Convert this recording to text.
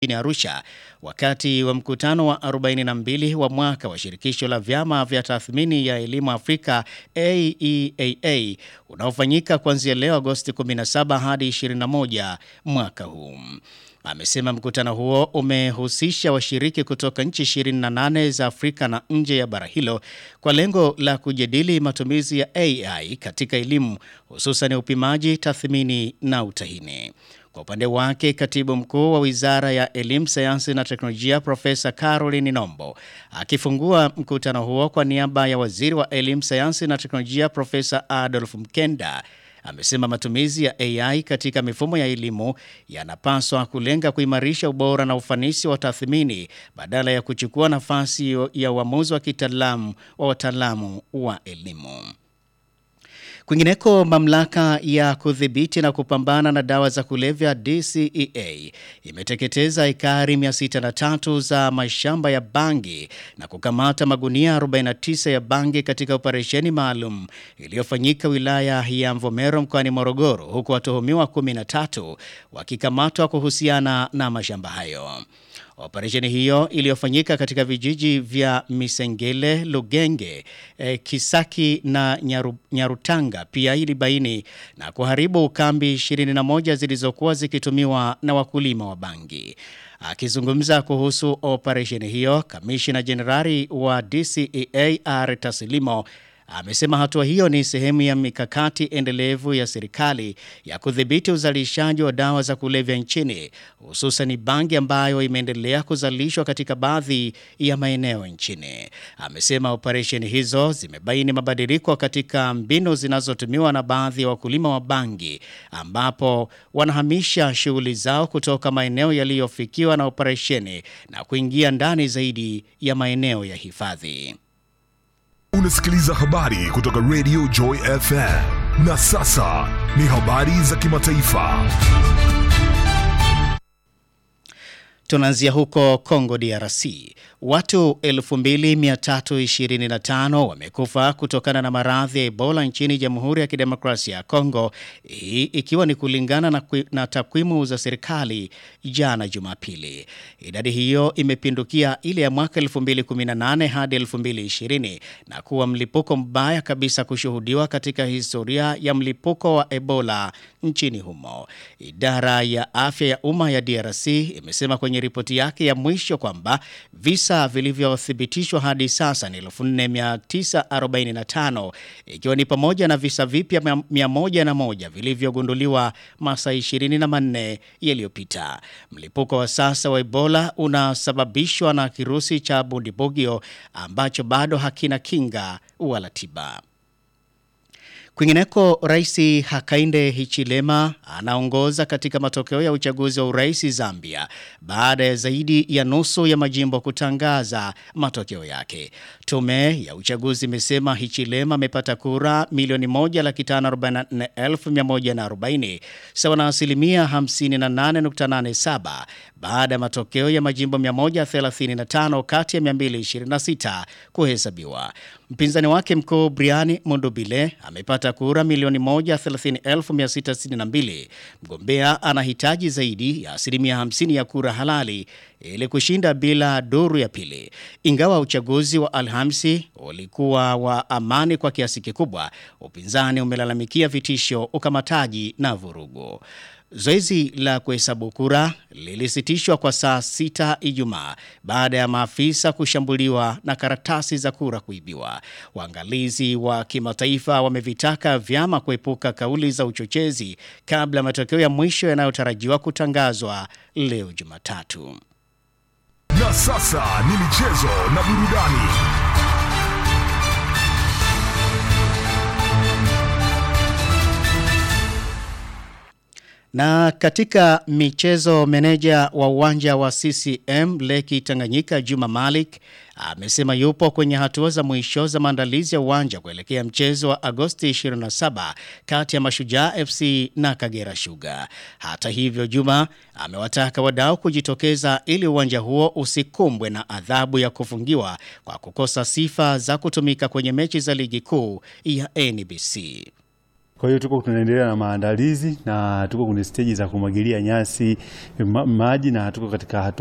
jijini Arusha wakati wa mkutano wa 42 wa mwaka wa shirikisho la vyama vya tathmini ya elimu Afrika AEAA unaofanyika kuanzia leo Agosti 17 hadi 21 mwaka huu. Amesema mkutano huo umehusisha washiriki kutoka nchi 28 za Afrika na nje ya bara hilo kwa lengo la kujadili matumizi ya AI katika elimu hususan upimaji, tathmini na utahini. Kwa upande wake, katibu mkuu wa Wizara ya Elimu, Sayansi na Teknolojia Profesa Caroline Nombo akifungua mkutano huo kwa niaba ya Waziri wa Elimu, Sayansi na Teknolojia Profesa Adolf Mkenda amesema matumizi ya AI katika mifumo ya elimu yanapaswa kulenga kuimarisha ubora na ufanisi wa tathmini badala ya kuchukua nafasi ya uamuzi wa kitaalamu wa wataalamu wa elimu. Kwingineko, mamlaka ya kudhibiti na kupambana na dawa za kulevya DCEA imeteketeza ekari 603 za mashamba ya bangi na kukamata magunia 49 ya bangi katika operesheni maalum iliyofanyika wilaya ya Mvomero mkoani Morogoro, huku watuhumiwa 13 wakikamatwa kuhusiana na mashamba hayo. Operesheni hiyo iliyofanyika katika vijiji vya Misengele, Lugenge, eh, Kisaki na Nyaru, Nyarutanga pia ilibaini na kuharibu kambi 21 zilizokuwa zikitumiwa na wakulima wa bangi. Akizungumza kuhusu operesheni hiyo, kamishina jenerali wa DCEA R Taslimo amesema hatua hiyo ni sehemu ya mikakati endelevu ya serikali ya kudhibiti uzalishaji wa dawa za kulevya nchini, hususan bangi ambayo imeendelea kuzalishwa katika baadhi ya maeneo nchini. Amesema operesheni hizo zimebaini mabadiliko katika mbinu zinazotumiwa na baadhi ya wakulima wa bangi, ambapo wanahamisha shughuli zao kutoka maeneo yaliyofikiwa na operesheni na kuingia ndani zaidi ya maeneo ya hifadhi. Unasikiliza habari kutoka Radio Joy FM. Na sasa ni habari za kimataifa. Tunaanzia huko Congo DRC. Watu 2325 wamekufa kutokana na maradhi ya Ebola nchini Jamhuri ya Kidemokrasia ya Kongo, hii ikiwa ni kulingana na, na takwimu za serikali jana Jumapili. Idadi hiyo imepindukia ile ya mwaka 2018 hadi 2020 na kuwa mlipuko mbaya kabisa kushuhudiwa katika historia ya mlipuko wa Ebola nchini humo. Idara ya afya ya umma ya DRC imesema kwenye ripoti yake ya mwisho kwamba visa vilivyothibitishwa hadi sasa ni 4945 ikiwa ni pamoja na visa vipya 101 vilivyogunduliwa masaa 24 yaliyopita. Mlipuko wa sasa wa Ebola unasababishwa na kirusi cha Bundibugyo ambacho bado hakina kinga wala tiba. Kwingineko, Rais Hakainde Hichilema anaongoza katika matokeo ya uchaguzi wa urais Zambia baada ya zaidi ya nusu ya majimbo kutangaza matokeo yake. Tume ya uchaguzi imesema Hichilema amepata kura milioni 1,544,140 sawa na asilimia 58.87 baada ya matokeo ya majimbo 135 kati ya 226 kuhesabiwa. Mpinzani wake mkuu Brian Mundubile amepata kura milioni 130,662. Mgombea anahitaji zaidi ya asilimia 50 ya kura halali ili kushinda bila duru ya pili. Ingawa uchaguzi wa Alhamisi ulikuwa wa amani kwa kiasi kikubwa, upinzani umelalamikia vitisho, ukamataji na vurugu. Zoezi la kuhesabu kura lilisitishwa kwa saa sita Ijumaa baada ya maafisa kushambuliwa na karatasi za kura kuibiwa. Waangalizi wa kimataifa wamevitaka vyama kuepuka kauli za uchochezi kabla ya matokeo ya mwisho yanayotarajiwa kutangazwa leo Jumatatu. Na sasa ni michezo na burudani. Na katika michezo, meneja wa uwanja wa CCM Leki Tanganyika Juma Malik amesema yupo kwenye hatua za mwisho za maandalizi ya uwanja kuelekea mchezo wa Agosti 27 kati ya Mashujaa FC na Kagera Sugar. Hata hivyo, Juma amewataka wadau kujitokeza ili uwanja huo usikumbwe na adhabu ya kufungiwa kwa kukosa sifa za kutumika kwenye mechi za ligi kuu ya NBC. Kwa hiyo tuko tunaendelea na maandalizi na tuko kwenye steji za kumwagilia nyasi ma, maji na tuko katika hatua